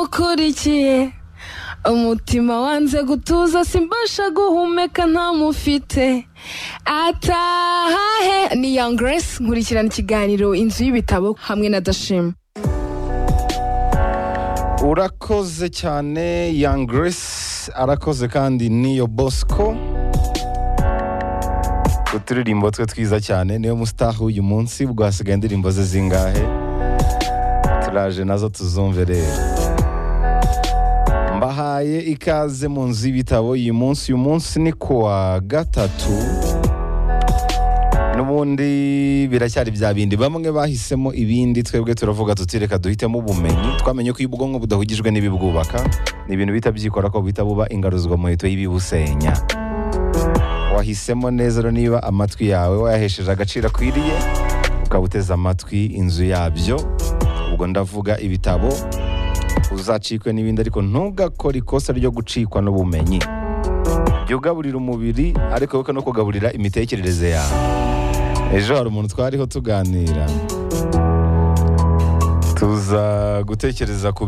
ndamukurikiye umutima wanze gutuza simbasha guhumeka ntamufite atahahe ni young grace nkurikirana ikiganiro inzu y'ibitabo hamwe na dashima urakoze cyane young grace arakoze kandi niyo bosco uturirimbo twe twiza cyane niyo musitahu uyu munsi ubwo hasigaye indirimbo ze zingahe turaje nazo tuzumve rero mbahaye ikaze mu nzu y'ibitabo uyu munsi uyu munsi ni kuwa gatatu n'ubundi biracyari bya bindi bamwe bahisemo ibindi twebwe turavuga tuti reka duhitemo ubumenyi twamenye ko iyo ubwonko budahugijwe n'ibibwubaka ni ibintu bihita byikora ko buhita buba ingaruzwa muheto y'ibibusenya wahisemo neza rero niba amatwi yawe wayahesheje agaciro akwiriye ukaba uteze amatwi inzu yabyo ubwo ndavuga ibitabo uzacikwe n'ibindi ariko ntugakore ikosa ryo gucikwa n'ubumenyi jya ugaburira umubiri ariko wibuke no kugaburira imitekerereze yawe ejo hari umuntu twariho tuganira tuza gutekereza ku